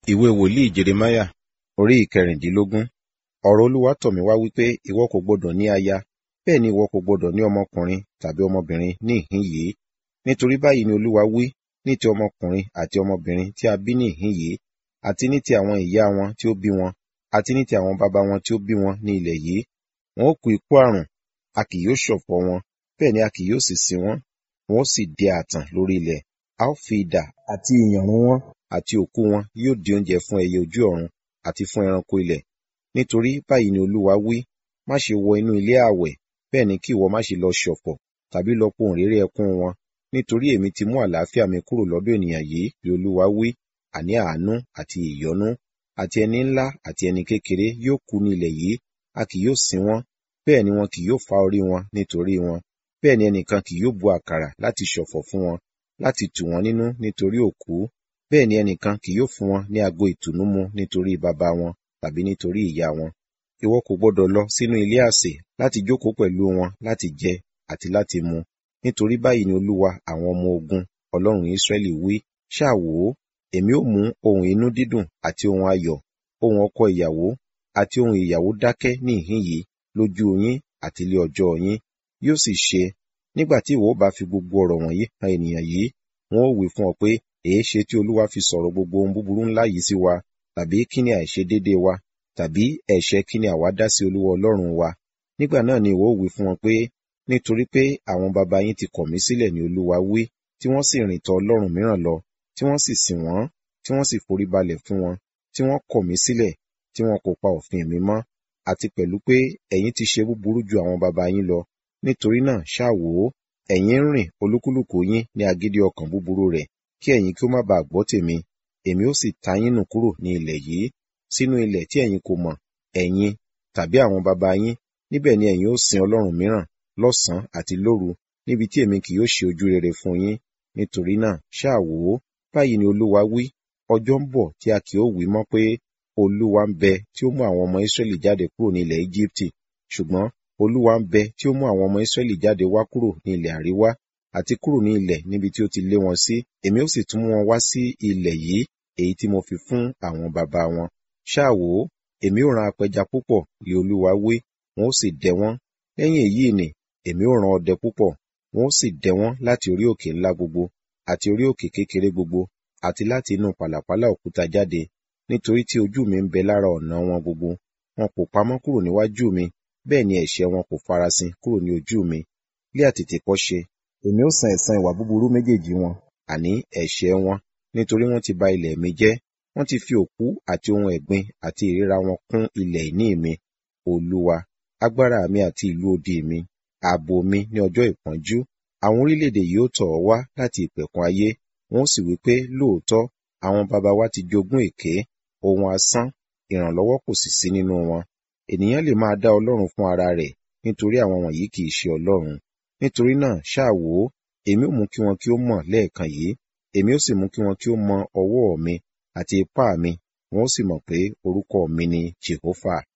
Ìwé wòlíì Jeremáyà orí ìkẹrìndínlógún. Ọ̀rọ̀ Olúwa tọ̀ mí wá wípé, ìwọ kò gbọdọ̀ ní aya, bẹ́ẹ̀ ni ìwọ kò gbọdọ̀ ní ọmọkùnrin tàbí ọmọbìnrin ní ìhín yìí. Nítorí báyìí ni Olúwa wí ní ti ọmọkùnrin àti ọmọbìnrin tí a bí ní ìhín yìí, àti ní ti àwọn ìyá wọn tí ó bí wọn, àti ní ti àwọn baba wọn tí ó bí wọn ní ilẹ̀ yìí. Wọn ó kú ikú àrùn, a kì yóò ṣọ̀fọ̀ wọn, bẹ́ẹ̀ ni a kì yóò sì sin wọ́n. Wọn ó sì di ààtàn lórí ilẹ̀. A ó fi idà àti ìyànrun wọn àti òkú wọn yóò di oúnjẹ fún ẹyẹ ojú ọ̀run àti fún ẹranko ilẹ̀. Nítorí báyìí ni Olúwa wí, má ṣe wọ inú ilé ààwẹ̀, bẹ́ẹ̀ ni kí ìwọ má ṣe lọ ṣọ̀fọ̀ tàbí lọ pohùnréré ẹkún wọn. Nítorí èmi ti mú àlàáfíà mi kúrò lọ́dọ̀ ènìyàn yìí, ni Olúwa wí, àní àánú àti ìyọ́nú. Àti ẹni ńlá àti ẹni kékeré yóò kú ní ilẹ̀ yìí, a kì yóò sin wọ́n, bẹ́ẹ̀ ni wọn kì yóò fá orí wọn nítorí wọn. Bẹ́ẹ̀ ni ẹnìkan kì yóò bu àkàrà láti ṣọ̀fọ̀ fún wọn, láti tù wọ́n nínú nítorí òkú. Bẹ́ẹ̀ ni ẹnìkan kì yóò fún wọn ní ago ìtùnú mu nítorí baba wọn tàbí nítorí ìyá wọn. Ìwọ kò gbọdọ̀ lọ sínú ilé àsè láti jókòó pẹ̀lú wọn láti jẹ àti láti mu. Nítorí báyìí ni Olúwa àwọn ọmọ ogun, Ọlọ́run Israẹli wí, ṣáà wò ó, èmi ó mú ohùn inú dídùn àti ohùn ayọ̀, ohùn ọkọ ìyàwó àti ohùn ìyàwó dákẹ́ ní ìhín yìí lójú yín àti lé ọjọ́ yín. Yóò sì ṣe, nígbà tí ìwọ bá fi gbogbo ọ̀rọ̀ wọ̀nyí han ènìyàn yìí, wọn ó wí fún ọ pé, èéṣe tí Olúwa fi sọ̀rọ̀ gbogbo ohun búburú ńlá yìí sí wa? Tàbí kí ni àìṣedéédéé wa? Tàbí ẹ̀ṣẹ̀ kí ni àwa dá sí Olúwa Ọlọ́run wa? Nígbà náà ni ìwọ ó wí fún wọn pé, nítorí pé àwọn baba yín ti kọ̀ mí sílẹ̀ ni Olúwa wí, tí wọ́n sì rìn tọ ọlọ́run mìíràn lọ, tí wọ́n sì sìn wọ́n, tí wọ́n sì foríbalẹ̀ fún wọn, tí wọ́n kọ̀ mí sílẹ̀, tí wọn kò pa òfin mi mọ́, àti pẹ̀lú pé ẹ̀yin ti ṣe búburú ju àwọn baba yín lọ. Nítorí náà ṣáà wò ó, ẹ̀yin ń rìn olúkúlùkù yín ní agídí ọkàn búburú rẹ̀, kí ẹ̀yin kí ó má baà gbọ́ tèmi, èmi ó sì ta yín nù kúrò ní ilẹ̀ yìí, sínú ilẹ̀ tí ẹ̀yin kò mọ̀, ẹ̀yin tàbí àwọn baba yín, níbẹ̀ ni ẹ̀yin ó sin ọlọ́run mìíràn lọ́sàn-án àti lóru, níbi tí èmi kì yóò ṣe ojú rere fún yín. Nítorí náà ṣáà wò ó, báyìí ni Olúwa wí, ọjọ́ ń bọ̀ tí a kì yóò wí mọ́ pé, Olúwa ń bẹ tí ó mú àwọn ọmọ Israẹli jáde kúrò ní ilẹ̀ Ejibiti, ṣùgbọ́n Olúwa ń bẹ tí ó mú àwọn ọmọ Israẹli jáde wá kúrò ní ilẹ̀ àríwá àti kúrò ní ilẹ̀ níbi tí ó ti lé wọn sí. Èmi ó sì tún mú wọn wá sí ilẹ̀ yìí èyí tí mo fi fún àwọn baba wọn. Ṣáà wò ó, èmi ó rán apẹja púpọ̀, li Olúwa wí, wọn ó sì dẹ wọ́n. Lẹ́yìn èyí nì, èmi ó rán ọdẹ púpọ̀, wọn ó sì dẹ wọ́n láti orí òkè ńlá gbogbo, àti orí òkè kékeré gbogbo, àti láti inú pàlàpálá òkúta jáde, nítorí tí ojú mi ń bẹ lára ọ̀nà wọn gbogbo. Wọn kò pamọ́ kúrò níwájú mi, bẹ́ẹ̀ ni ẹ̀ṣẹ̀ wọn kò farasin kúrò ní ojú mi. Lé àtètèkọ́ṣe, èmi ó san ẹ̀san ìwà búburú méjèèjì wọn, àní ẹ̀ṣẹ̀ wọn, nítorí wọ́n ti ba ilẹ̀ mi jẹ́. Wọ́n ti fi òkú àti ohun ẹ̀gbin àti ìríra wọn kún ilẹ̀ ìní mi. Olúwa, agbára mi àti ìlú odi mi, ààbò mi ní ọjọ́ ìpọ́njú. Àwọn orílẹ̀-èdè yóò tọ̀ ọ́ wá láti ìpẹ̀kun ayé, wọn ó sì wí pé, lóòótọ́, àwọn baba wa ti jogún èké, ohun asán, ìrànlọ́wọ́ kò sì sí nínú wọn. Ènìyàn lè máa dá Ọlọ́run fún ara rẹ̀, nítorí àwọn wọ̀nyí kì í ṣe Ọlọ́run. Nítorí náà ṣáà wò ó, èmi ó mú kí wọn kí ó mọ̀ lẹ́ẹ̀kan yìí, èmi ó sì mú kí wọn kí ó mọ ọwọ́ mi àti ipá mi, wọn ó sì mọ̀ pé orúkọ mi ni Jèhófà.